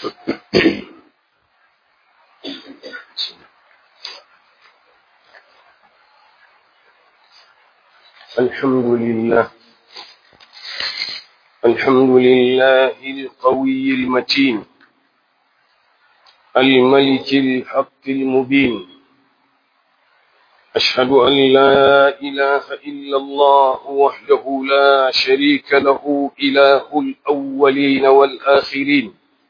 الحمد لله الحمد لله القوي المتين الملك الحق المبين أشهد أن لا إله إلا الله وحده لا شريك له إله الأولين والآخرين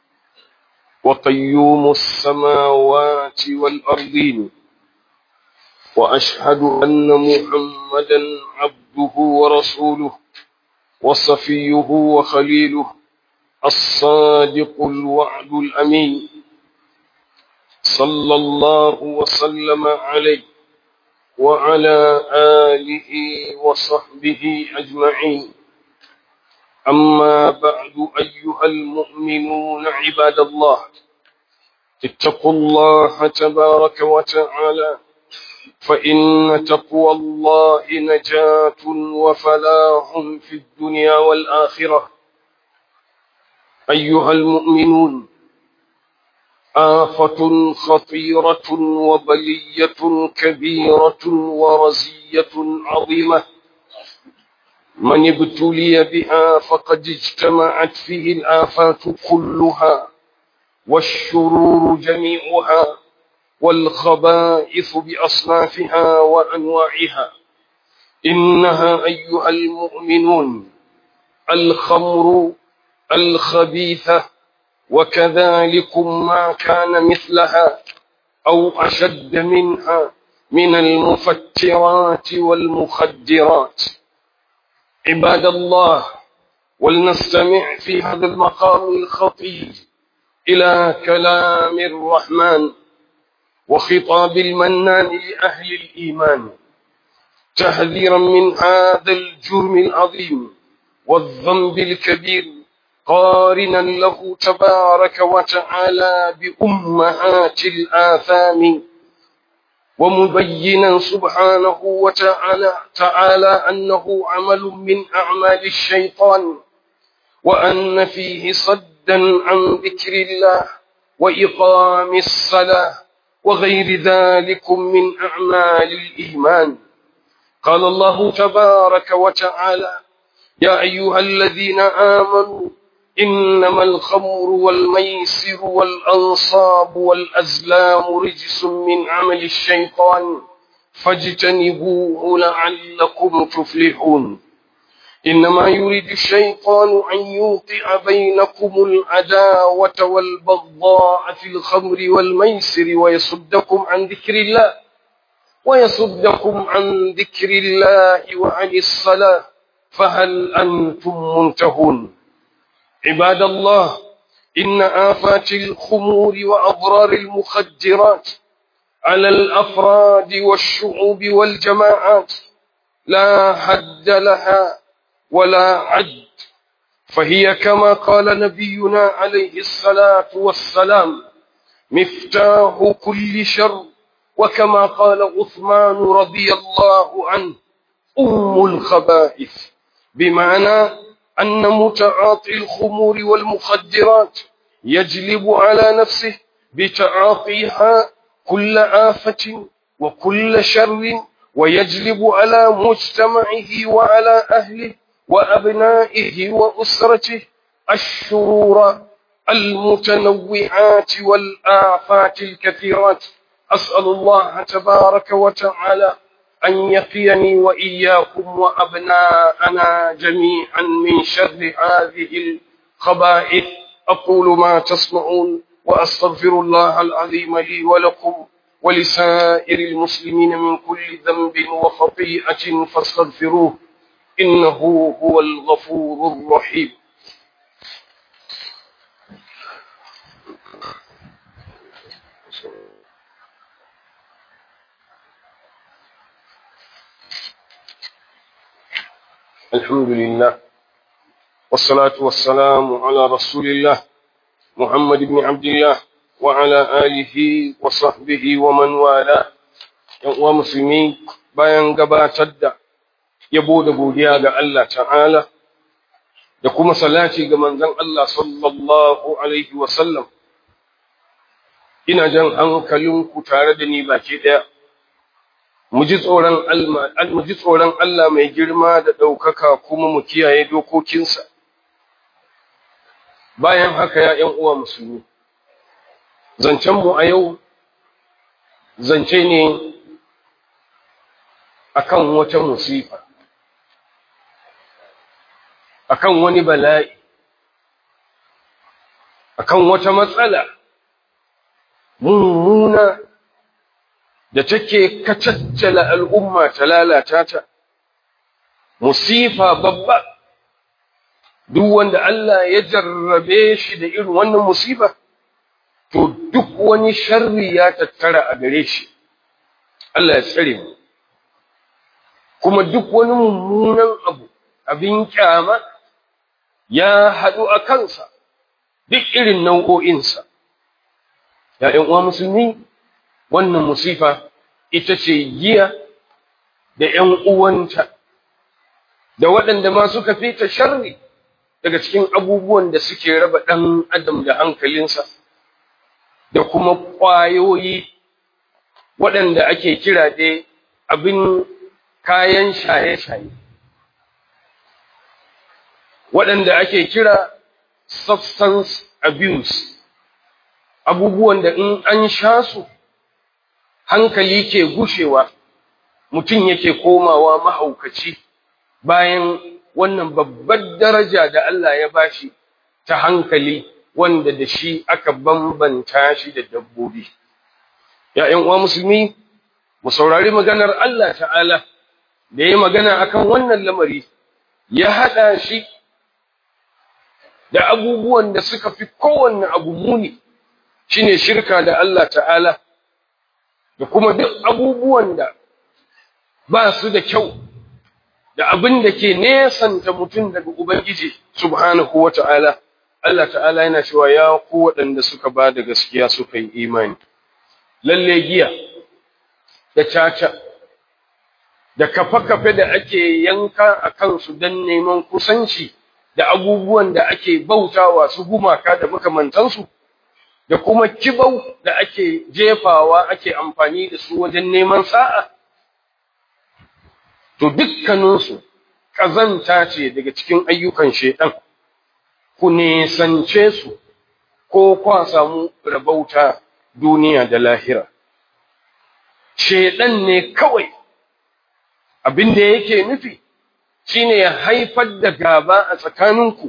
وقيوم السماوات والأرضين وأشهد أن محمدا عبده ورسوله وصفيه وخليله الصادق الوعد الأمين صلى الله وسلم عليه وعلى آله وصحبه أجمعين أما بعد أيها المؤمنون عباد الله اتقوا الله تبارك وتعالى فإن تقوى الله نجاة وفلاح في الدنيا والآخرة أيها المؤمنون آفة خطيرة وبلية كبيرة ورزية عظيمة من ابتلي بها فقد اجتمعت فيه الآفات كلها والشرور جميعها والخبائث بأصنافها وأنواعها إنها أيها المؤمنون الخمر الخبيثة وكذلكم ما كان مثلها أو أشد منها من المفترات والمخدرات عباد الله ولنستمع في هذا المقام الخطير إلى كلام الرحمن وخطاب المنان لأهل الإيمان تحذيرا من هذا الجرم العظيم والذنب الكبير قارنا له تبارك وتعالى بأمهات الآثام ومبينا سبحانه وتعالى تعالى أنه عمل من أعمال الشيطان وأن فيه صدا عن ذكر الله وإقام الصلاة وغير ذلك من أعمال الإيمان قال الله تبارك وتعالى يا أيها الذين آمنوا إنما الخمر والميسر والأنصاب والأزلام رجس من عمل الشيطان فاجتنبوه لعلكم تفلحون إنما يريد الشيطان أن يوقع بينكم العداوة والبغضاء في الخمر والميسر ويصدكم عن ذكر الله ويصدكم عن ذكر الله وعن الصلاة فهل أنتم منتهون عباد الله إن آفات الخمور وأضرار المخدرات على الأفراد والشعوب والجماعات لا حد لها ولا عد فهي كما قال نبينا عليه الصلاة والسلام مفتاح كل شر وكما قال عثمان رضي الله عنه أم الخبائث بمعنى أن متعاطي الخمور والمخدرات يجلب على نفسه بتعاطيها كل آفة وكل شر ويجلب على مجتمعه وعلى أهله وأبنائه وأسرته الشرور المتنوعات والآفات الكثيرات أسأل الله تبارك وتعالى أن يقيني وإياكم وأبناءنا جميعا من شر هذه الخبائث أقول ما تسمعون وأستغفر الله العظيم لي ولكم ولسائر المسلمين من كل ذنب وخطيئة فاستغفروه إنه هو الغفور الرحيم الحمد لله والصلاة والسلام على رسول الله محمد بن عبد الله وعلى آله وصحبه ومن والاه ‘yan musulmi bayan gabatar da yabo da godiya ga Allah ta'ala da kuma salati ga manzon Allah sallallahu Alaihi wasallam ina jan hankalinku tare da ni baki ɗaya mu ji tsoron Allah mai girma da ɗaukaka kuma mu kiyaye dokokinsa bayan haka ya ‘yan uwa musulmi zancenmu a yau zance ne akan wata musifa akan wani bala'i akan wata matsala mummuna da take kacaccala al'umma ta lalata ta musifa babba duk wanda Allah ya jarrabe shi da irin wannan musifa to duk wani sharri ya tattara a gare shi Allah ya tsare mu kuma duk wani mummunan abu abin kyama ya haɗu a kansa duk irin nau'o'insa ‘ya'yan uwa musulmi wannan musifa ita ce giya da ‘yan uwanta da waɗanda ma suka fi ta sharri daga cikin abubuwan da suke raba ɗan adam da hankalinsa da kuma ƙwayoyi waɗanda ake kira da abin kayan shaye-shaye waɗanda ake kira substance abuse abubuwan da in an sha su hankali ke gushewa mutum yake komawa mahaukaci bayan wannan babbar daraja da Allah ya bashi ta hankali wanda da shi aka bambanta shi da dabbobi ‘ya'yan uwa musulmi mu saurari maganar Allah ta'ala da ya magana akan wannan lamari ya haɗa shi da abubuwan da suka fi kowanne abu muni shine shirka da Allah ta'ala da kuma duk abubuwan da ba su da kyau da abin da ke nesanta mutum daga Ubangiji subhanahu wa ta'ala Allah ta'ala yana cewa ya ku waɗanda suka ba da gaskiya suka yi imani lalle giya da caca da kafe-kafe da ake yanka a kansu don neman kusanci da abubuwan da ake bautawa su gumaka da makamantansu da kuma kibau da ake jefawa ake amfani da su wajen neman sa'a to dukkaninsu ƙazanta ce daga cikin ayyukan shaiɗan ku nesance su ko kwa samu rabauta duniya da lahira shaiɗan ne kawai abin da yake nufi shine ya haifar da gaba a tsakaninku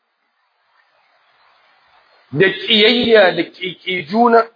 da ƙiyayya da ƙiƙi juna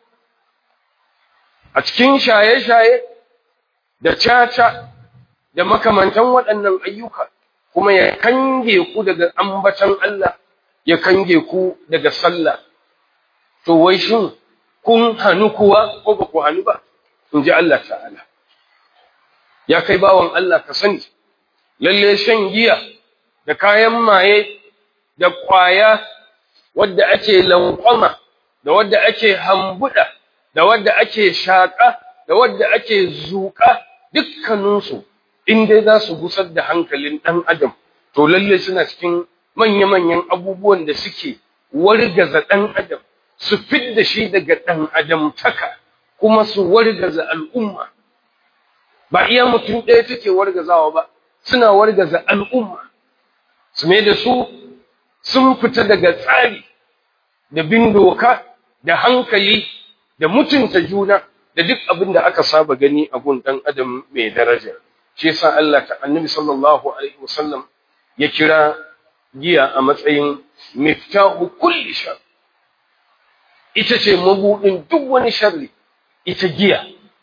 a cikin shaye-shaye da caca da makamantan waɗannan ayyuka kuma ya kange ku daga ambatan Allah ya kange ku daga sallah to wai shin kun hannu kuwa ko ba ku hannu ba in ji Allah ta'ala ya kai bawan Allah ka sani lalle shan giya da kayan maye da ƙwaya wadda ake lankwama da wadda ake hambuda da wadda ake shaƙa da wadda ake zuƙa dukkaninsu in dai za su gusar da hankalin ɗan adam to lalle suna cikin manya-manyan abubuwan da suke wargaza ɗan adam su fidda shi daga ɗan adam taka kuma su wargaza al'umma ba iya mutum ɗaya take wargazawa ba suna wargaza al'umma su mai da su sun fita daga tsari da bin doka da hankali da mutunta juna da duk abin da aka saba gani a gun ɗan adam mai daraja shi yasa Allah ta annabi sallallahu alaihi wasallam ya kira giya a matsayin miftahu kulli shar ita ce mabudin duk wani sharri ita giya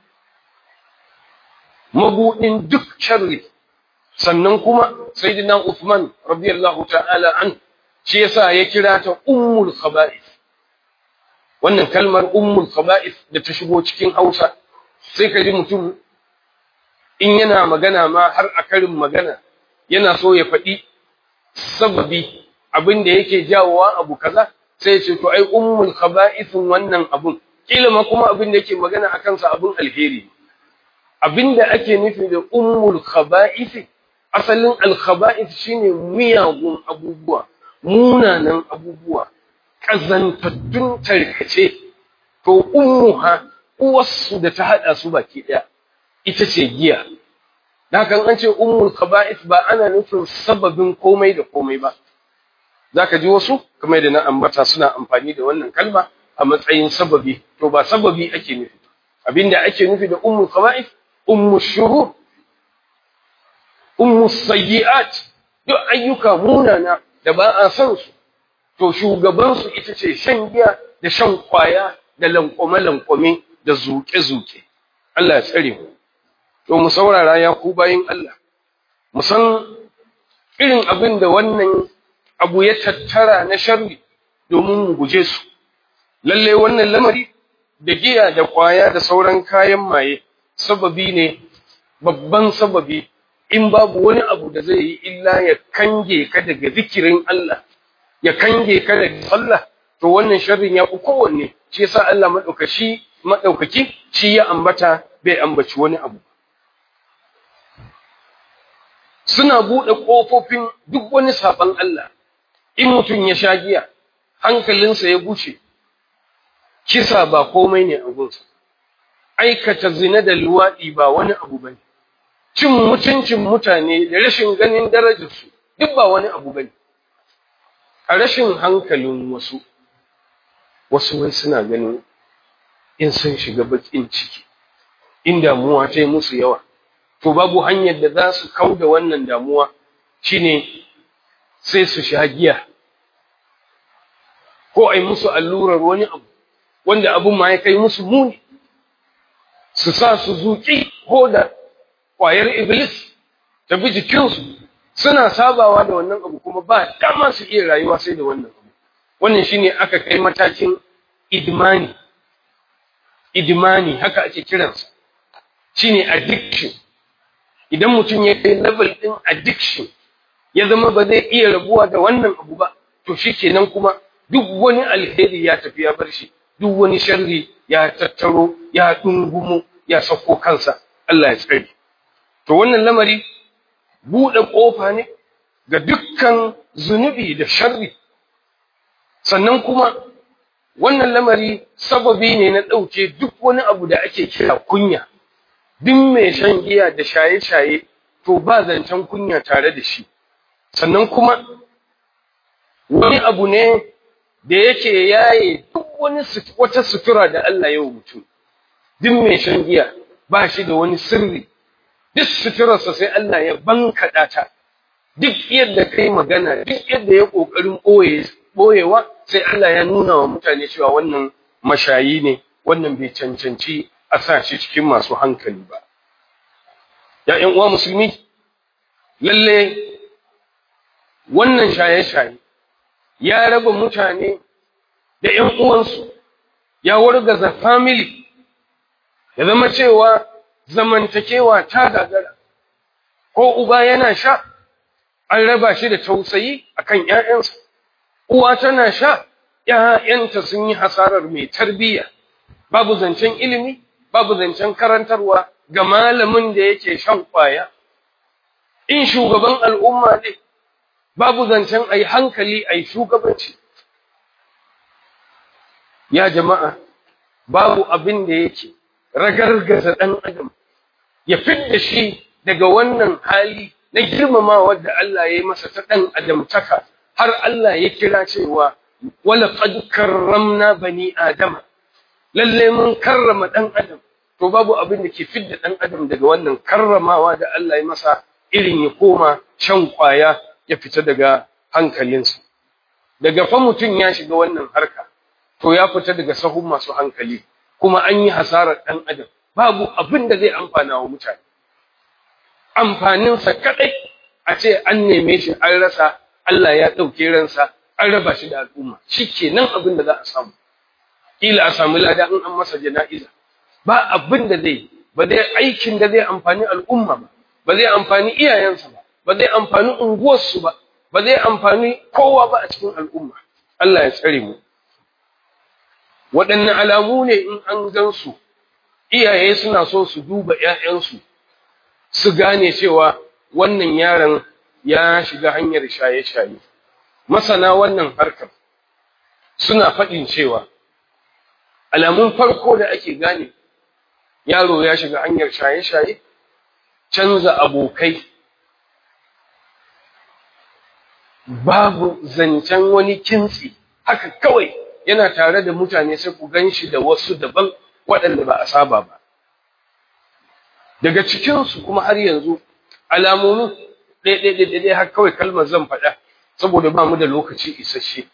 mabudin duk sharri sannan kuma sayyidina Uthman radiyallahu ta'ala an shi yasa ya kira ta ummul khaba'ith wannan kalmar ummul khaba'ith da ta shigo cikin Hausa sai ka ji mutum in yana magana ma har a karin magana yana so ya faɗi sababi abin da yake jawowa abu kaza sai ya ce to ai ummul khaba'ithun wannan abun kila ma kuma abin da yake magana akan sa abun alheri abin da ake nufi da ummul khaba'ith asalin al khaba'ith shine miyagun abubuwa munanan abubuwa kazantattun tarkace to ummuha uwarsu da ta haɗa su baki ɗaya ita ce giya da kan an ce ummul khaba'ith ba ana nufin sababin komai da komai ba zaka ji wasu kamar da na ambata suna amfani da wannan kalma a matsayin sababi to ba sababi ake nufi abinda ake nufi da ummul khaba'ith ummu shuhur ummu sayyi'at duk ayyuka munana da ba a san su to shugaban su ita ce shan giya da shan kwaya da lankwame lankwame da zuke zuke Allah ya tsare mu to mu saurara ya ku bayin Allah mu san irin abin da wannan abu ya tattara na sharri domin mu guje su lalle wannan lamari da giya da kwaya da sauran kayan maye sababi ne babban sababi in babu wani abu da zai yi illa ya kange ka daga zikirin Allah ya kange ka daga sallah to wannan sharrin ya fi kowanne shi yasa Allah madaukaki madaukaki shi ya ambata bai ambaci wani abu suna buɗe ƙofofin duk wani saɓan Allah in mutum ya sha giya hankalinsa ya guce kisa ba komai ne a gunsa aikata zina da luwaɗi ba wani abu bane cin mutuncin mutane da rashin ganin darajarsu duk ba wani abu bane a rashin hankalin wasu wasu wai suna ganin in sun shiga baƙin ciki in damuwa ta yi musu yawa to babu hanyar da za su kau da wannan damuwa shine sai su sha giya ko ai musu allurar wani abu wanda abun ma ya kai musu muni su sa su zuƙi ko da ƙwayar iblis ta bi jikinsu suna sabawa da wannan abu kuma ba dama su iya rayuwa sai da wannan abu wannan shine aka kai matakin idmani idmani haka ake kiransa shine addiction idan mutum ya kai level din addiction ya zama ba zai iya rabuwa da wannan abu ba to shikenan kuma duk wani alheri ya tafi ya bar shi duk wani sharri ya tattaro ya dungumo ya sako kansa Allah ya tsare to wannan lamari buɗe ƙofa ne ga dukkan zunubi da sharri sannan kuma wannan lamari sababi ne na ɗauke duk wani abu da ake kira kunya duk mai shan giya da shaye-shaye to ba zancen kunya tare da shi sannan kuma wani abu ne da yake yaye duk wani wata sutura da Allah ya mutum duk mai shan giya ba shi da wani sirri duk suturarsa sai Allah ya bankaɗa ta duk yadda kai magana duk yadda ya ƙoƙarin ɓoyewa sai Allah ya nuna wa mutane cewa wannan mashayi ne wannan bai cancanci a sa shi cikin masu hankali ba ya ƴan uwa musulmi lalle wannan shaye-shaye ya raba mutane da ƴan uwansu ya wargaza family ya zama cewa zamantakewa ta gagara ko uba yana sha an raba shi da tausayi akan ƴaƴansa uwa tana sha ƴaƴanta sun yi hasarar mai tarbiyya babu zancen ilimi babu zancen karantarwa ga malamin da yake shan kwaya in shugaban al'umma ne babu zancen ai hankali ai shugabanci ya jama'a babu abin da yake ragargaza ɗan adam ya fidda shi daga wannan hali na girmamawa da Allah ya yi masa ta ɗan adamtaka har Allah ya kira cewa wala qad karramna bani adama lalle mun karrama ɗan adam to babu abin da ke fidda ɗan adam daga wannan karramawa da Allah ya masa irin ya koma shan kwaya ya fita daga hankalinsa daga fa mutum ya shiga wannan harka to ya fita daga sahun masu hankali kuma an yi hasarar ɗan adam babu abin da zai amfana wa mutane amfaninsa kaɗai a ce an neme shi an rasa Allah ya ɗauke ransa an raba shi da al'umma shi ke nan abin da za a samu ƙila a samu lada in an masa jana'iza ba abin da zai ba zai aikin da zai amfani al'umma ba ba zai amfani iyayensa ba ba zai amfani unguwarsu ba ba zai amfani kowa ba a cikin al'umma Allah ya tsare mu waɗanne alamu ne in an gan su iyaye suna so su duba ‘ya'yansu su gane cewa wannan yaron ya shiga hanyar shaye-shaye masana wannan harkar suna faɗin cewa alamun farko da ake gane yaro ya shiga hanyar shaye-shaye canza abokai babu zancen wani kintsi haka kawai yana tare da mutane sai ku gan shi da wasu daban waɗanda ba a saba ba daga cikinsu kuma har yanzu alamomin ɗaiɗaiɗaiɗai har kawai kalmar zan faɗa saboda ba mu da lokaci isasshe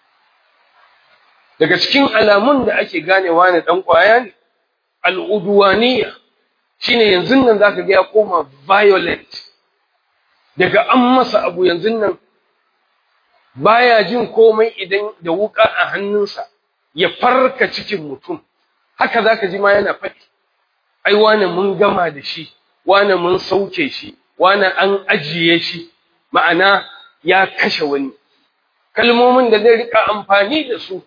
daga cikin alamun da ake ganewa ne ɗan ƙwaya ne al'uduwaniya shine yanzu nan za ka ga ya koma violent daga an masa abu yanzu nan baya jin komai idan da wuka a hannunsa ya farka cikin mutum haka za ka ji ma yana faɗi ai wane mun gama da shi wane mun sauke shi wane an ajiye shi ma'ana ya kashe wani kalmomin da zai rika amfani da su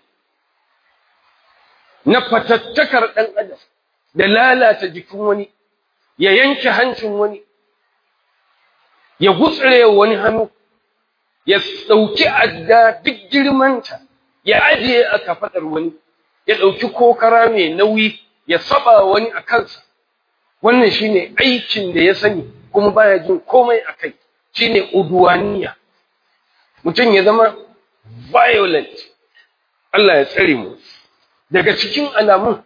na fatattakar ɗan adam da lalata jikin wani ya yanke hancin wani ya gutsire wani hannu ya ɗauki adda duk girmanta ya ajiye a kafaɗar wani ya ɗauki kokara mai nauyi ya saba wani a kansa wannan shine aikin da ya sani kuma baya jin komai a kai shine uduwaniya mutum ya zama violent Allah ya tsare mu daga cikin alamun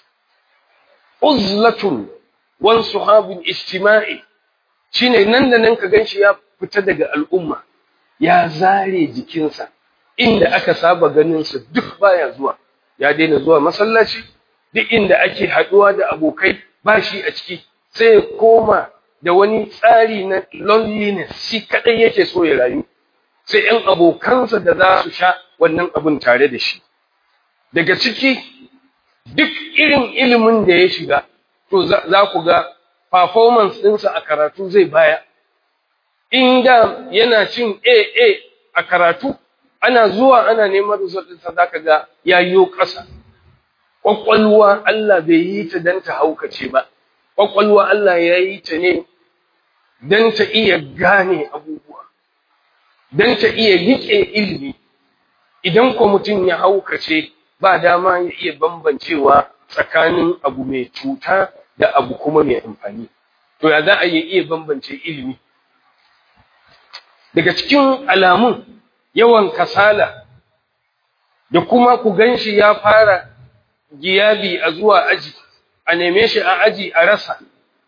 uzlatun wan suhabin ijtima'i shine nan da nan ka ganshi ya fita daga al'umma ya zare jikinsa inda aka saba ganin sa duk baya zuwa ya daina zuwa masallaci duk inda ake haduwa da abokai ba shi a ciki sai ya koma da wani tsari na loneliness shi kadai yake so ya rayu sai ‘yan abokansa da za su sha wannan abin tare da shi. Daga ciki, duk irin ilimin da ya shiga, to za ku ga performance ɗinsa a karatu zai baya. Inda yana cin AA a karatu, ana zuwa ana neman result ɗinsa za ka ga ya yiwo ƙasa. Ƙwaƙwalwa Allah bai yi ta don ta haukace ba, ƙwaƙwalwa Allah ya yi ta ne don ta iya gane abubuwa. don ta iya riƙe ilimi idan ko mutum ya haukace ba dama ya iya bambancewa tsakanin abu mai cuta da abu kuma mai amfani to ya za a iya bambance ilimi daga cikin alamun yawan kasala da kuma ku ganshi ya fara giyabi a zuwa aji a neme shi a aji a rasa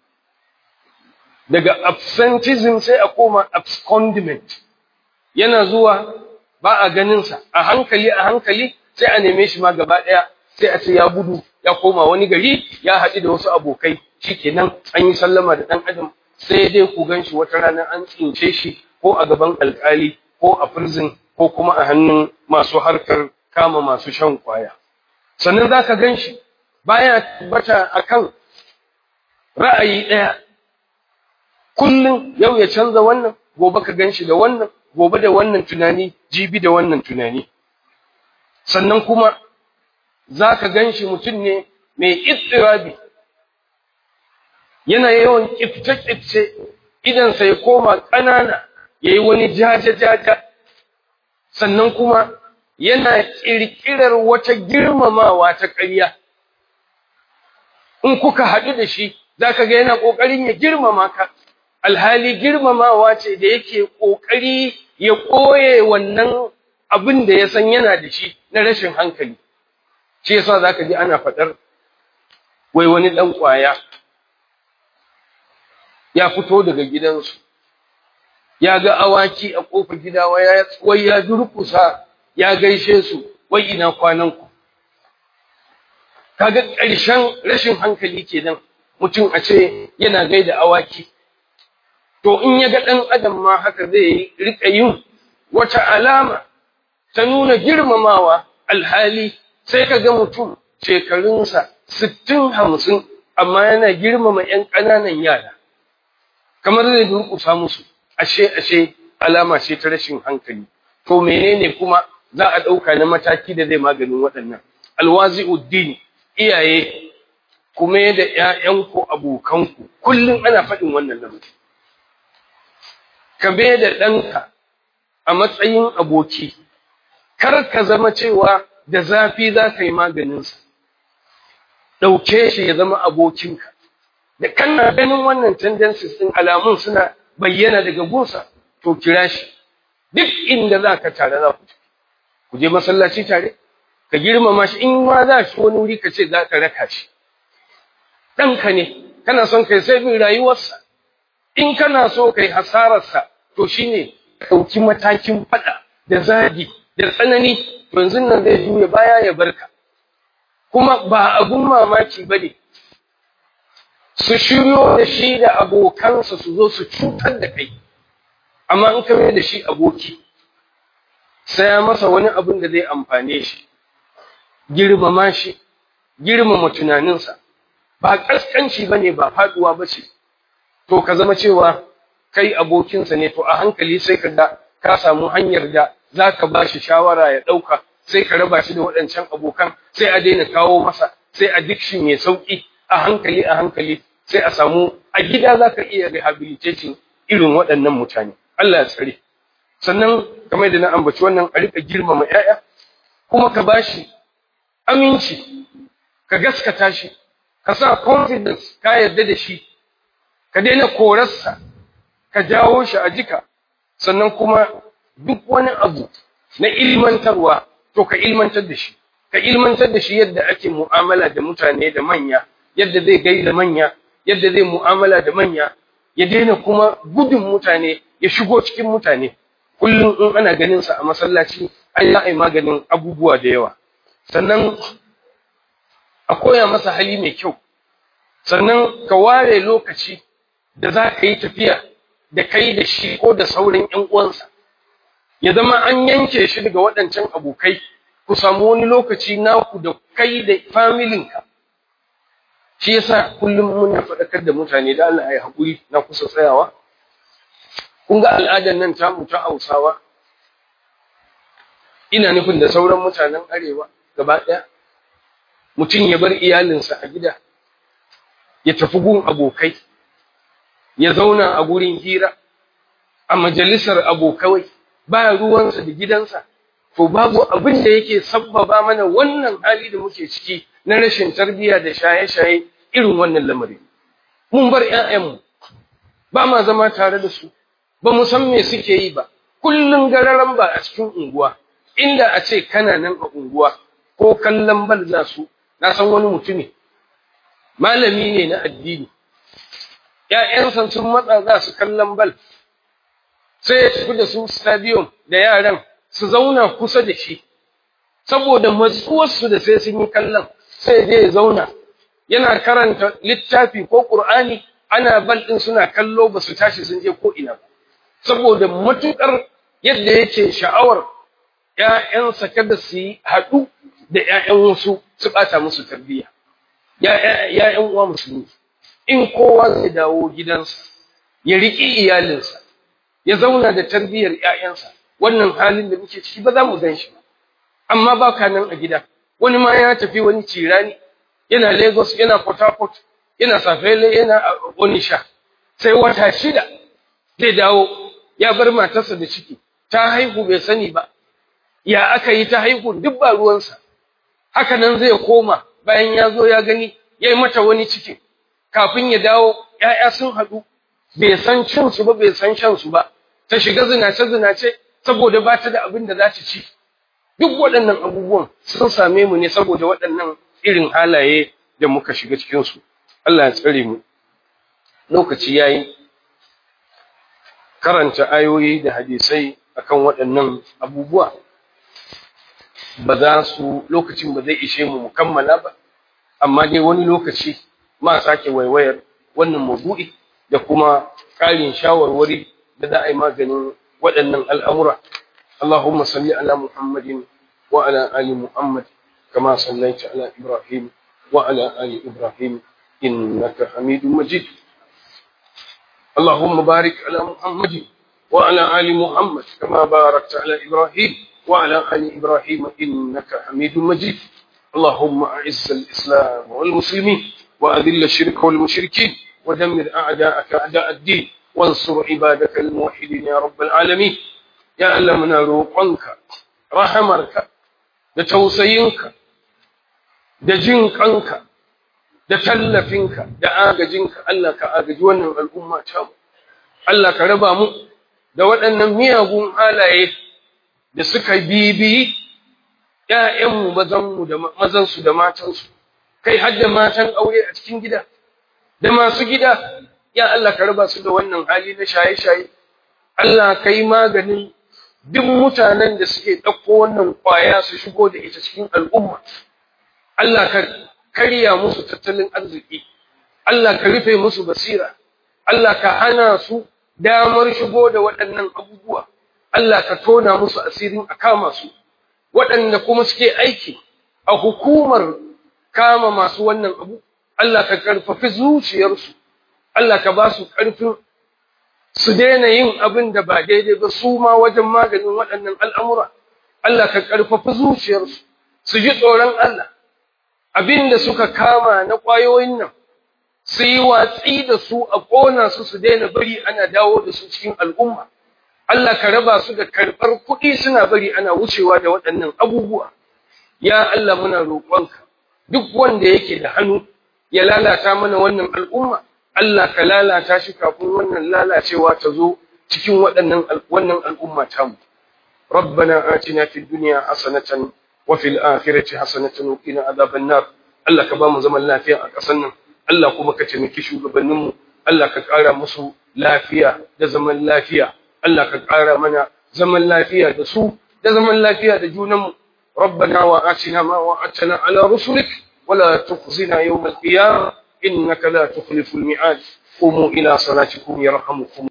daga absentism sai a koma abscondment yana zuwa ba a ganinsa a hankali a hankali sai a neme shi ma gaba ɗaya sai a ce ya gudu ya koma wani gari ya haɗu da wasu abokai shikenan an yi sallama da ɗan adam sai dai ku gan shi wata rana an tsince shi ko a gaban alƙali ko a prison ko kuma a hannun masu harkar kama masu shan kwaya sannan za ka gan shi baya tabbata akan ra'ayi ɗaya kullum yau ya canza wannan gobe ka gan shi da wannan gobe da wannan tunani jibi da wannan tunani sannan kuma za ka gan shi mutum ne mai istirabi yana yawan ƙifce-ƙifce idansa ya koma ƙanana ya yi wani jaja-jaja sannan kuma yana ƙirƙirar wata girmamawa ta ƙarya in kuka haɗu da shi za ka ga yana ƙoƙarin ya girmama ka alhali girmamawa ce da yake ƙoƙari ya ɓoye wannan abin da ya san yana da shi na rashin hankali shi yasa za ka ji ana faɗar wai wani ɗan ƙwaya ya fito daga gidansu ya ga awaki a ƙofar gida wai ya durkusa ya gaishe su wai ina kwananku kaga ƙarshen rashin hankali kenan mutum a ce yana gaida awaki to in ya ga ɗan adam ma haka zai riƙa yin wata alama ta nuna girmamawa alhali sai ka ga mutum shekarunsa sittin hamsin amma yana girmama ‘yan ƙananan yara kamar zai durƙusa musu ashe ashe alama ce ta rashin hankali to menene kuma za a ɗauka na mataki da zai maganin waɗannan alwazi'uddin iyaye kuma da ‘ya'yanku abokanku kullum ana faɗin wannan lamarin ka bai da ɗanka a matsayin aboki, kar ka zama cewa da zafi za ka yi maganinsa, ɗauke shi ya zama abokinka da kana ganin wannan tendencies ɗin alamun suna bayyana daga gunsa to kira shi duk inda za ka tare za ku ku je masallaci tare ka girmama shi in ma za shi wani wuri ka ce za ka raka shi ɗanka ne kana son kai sai bin rayuwarsa in kana so kai hasararsa to shine ɗauki matakin faɗa da zagi da tsanani to yanzu nan zai juya baya ya barka kuma ba abun mamaki ba ne su shiryo da shi da abokansa su zo su cutar da kai amma in ka mai da shi aboki saya masa wani abin da zai amfane shi girmama shi girmama tunaninsa ba ƙasƙanci ba ne ba faɗuwa ba ce to ka zama cewa kai abokinsa ne to a hankali sai ka ga ka samu hanyar da za ka ba shi shawara ya ɗauka sai ka raba shi da waɗancan abokan sai a daina kawo masa sai addiction mai sauƙi a hankali a hankali sai a samu a gida za ka iya rehabilitating irin waɗannan mutane Allah ya tsare sannan kamar da na ambaci wannan a riƙa girmama 'ya'ya kuma ka ba shi aminci ka gaskata shi ka sa confidence ka yarda da shi ka daina korarsa ka jawo shi a jika sannan kuma duk wani abu na ilmantarwa to ka ilmantar da shi ka ilmantar da shi yadda ake mu'amala da mutane da manya yadda zai gaida manya yadda zai mu'amala da manya ya daina kuma gudun mutane ya shigo cikin mutane kullum in ana ganin sa a masallaci ai za a yi maganin abubuwa da yawa sannan a koya masa hali mai kyau sannan ka ware lokaci da za ka yi tafiya da kai da shi ko da sauran ‘yan uwansa, ya zama an yanke shi daga waɗancan abokai, ku samu wani lokaci naku da kai da familinka. Shi yasa kullum muna faɗakar da mutane da Allah ya haƙuri na kusa tsayawa. Kun ga al'adar nan tamu ta Hausawa, ina nufin da sauran mutanen Arewa gaba ɗaya, mutum ya bar iyalinsa a gida, ya tafi gun abokai. ya zauna a gurin hira a majalisar abokawai ba ruwansa da gidansa to babu abin da yake sabbaba mana wannan hali da muke ciki na rashin tarbiyya da shaye-shaye irin wannan lamari mun bar ƴaƴanmu ba ma zama tare da su ba mu san me suke yi ba kullun gararan ba a cikin unguwa inda a ce kana nan a unguwa ko kallon bal za su na san wani mutumi malami ne na addini ‘ya'yansa sun matsa za su kallon bal, sai ya tafi da su stadium da yaran su zauna kusa da shi, saboda matsuwarsu da sai sun yi kallon, sai je ya zauna, yana karanta littafi ko ƙur'ani ana bal ɗin suna kallo ba su tashi sun je ko'ina ba, saboda matuƙar yadda yake sha'awar ‘ya'yansa kada su yi haɗu da ‘ya'yan wasu su ɓata musu tarbiyya, ‘ya'yan uwa musulmi. in kowa zai dawo gidansa ya riƙi iyalinsa ya zauna da tarbiyyar ‘ya'yansa wannan halin da muke ciki ba za mu gan shi ba amma ba ka nan a gida wani ma ya tafi wani cirani yana lagos yana port harcourt yana safele yana onisha sai wata shida zai dawo ya bar matarsa da ciki ta haihu bai sani ba ya aka yi ta haihu duk ba ruwansa haka nan zai koma bayan ya zo ya gani ya yi mata wani cikin kafin ya dawo ‘ya'ya sun haɗu, bai san cinsu ba, bai san shansu ba, ta shiga zinace-zinace saboda ba ta da abin da za ta ci. Duk waɗannan abubuwan sun same mu ne saboda waɗannan irin halaye da muka shiga cikinsu. Allah ya tsare mu. Lokaci ya yi karanta ayoyi da hadisai akan waɗannan abubuwa. Ba za su lokacin ba zai ishe mu mu kammala ba, amma dai wani lokaci ma sake waiwayar wannan maudu'i da kuma ƙarin shawarwari da za a yi maganin waɗannan al'amura. Allahumma salli ala Muhammadin wa ala ali Muhammad kama sallaita ala Ibrahim wa ala ali Ibrahim innaka Hamidum Majid. Allahumma barik ala Muhammadin wa ala ali Muhammad kama barakta ala Ibrahim wa ala ali Ibrahim innaka Hamidum Majid. اللهم أعز الإسلام والمسلمين وأذل الشرك والمشركين ودمر أعداءك أعداء الدين وانصر عبادك الموحدين يا رب العالمين يا ألمنا روقنك رحمك da tausayinka da jin kanka da tallafinka da agajinka Allah ka agaji wannan al'umma ta mu Allah ka raba mu da waɗannan miyagun halaye da suka bibiyi ‘ya'yanmu mazanmu da mazansu da matansu, kai har da matan aure a cikin gida, da masu gida, ya Allah ka raba su da wannan hali na shaye-shaye, Allah ka yi maganin duk mutanen da suke ɗauko wannan ƙwaya su shigo da ita cikin al'umma, Allah ka karya musu tattalin arziki, Allah ka rufe musu basira, Allah ka hana su damar shigo da waɗannan abubuwa, Allah ka tona musu asirin a kama su. waɗanda kuma suke aiki a hukumar kama masu wannan abu, Allah ka ƙarfafi zuciyarsu, Allah ka ba su ƙarfin su daina yin abin da ba daidai ba su ma wajen maganin waɗannan al'amura, Allah ka ƙarfafi zuciyarsu, su ji tsoron Allah, abin da suka kama na ƙwayoyin nan, su yi watsi da su a ƙona su su daina bari ana dawo da su cikin al'umma. Allah ka raba su da karɓar kuɗi suna bari ana wucewa da waɗannan abubuwa. Ya Allah muna roƙonka, duk wanda yake da hannu ya lalata mana wannan al'umma, Allah ka lalata shi kafin wannan lalacewa ta zo cikin waɗannan wannan al'umma tamu. ربنا آتنا في الدنيا حسنة وفي الآخرة حسنة وقنا عذاب النار Allah ka ba mu zaman lafiya a ƙasar nan Allah kuma ka taimaki shugabanninmu Allah ka ƙara musu lafiya da zaman lafiya Allah ka ƙara mana zaman lafiya da su da zaman lafiya da junanmu ربنا وآتنا ما وعدتنا على رسلك ولا تخزنا يوم القيامة إنك لا تخلف الميعاد قوموا إلى صلاتكم يرحمكم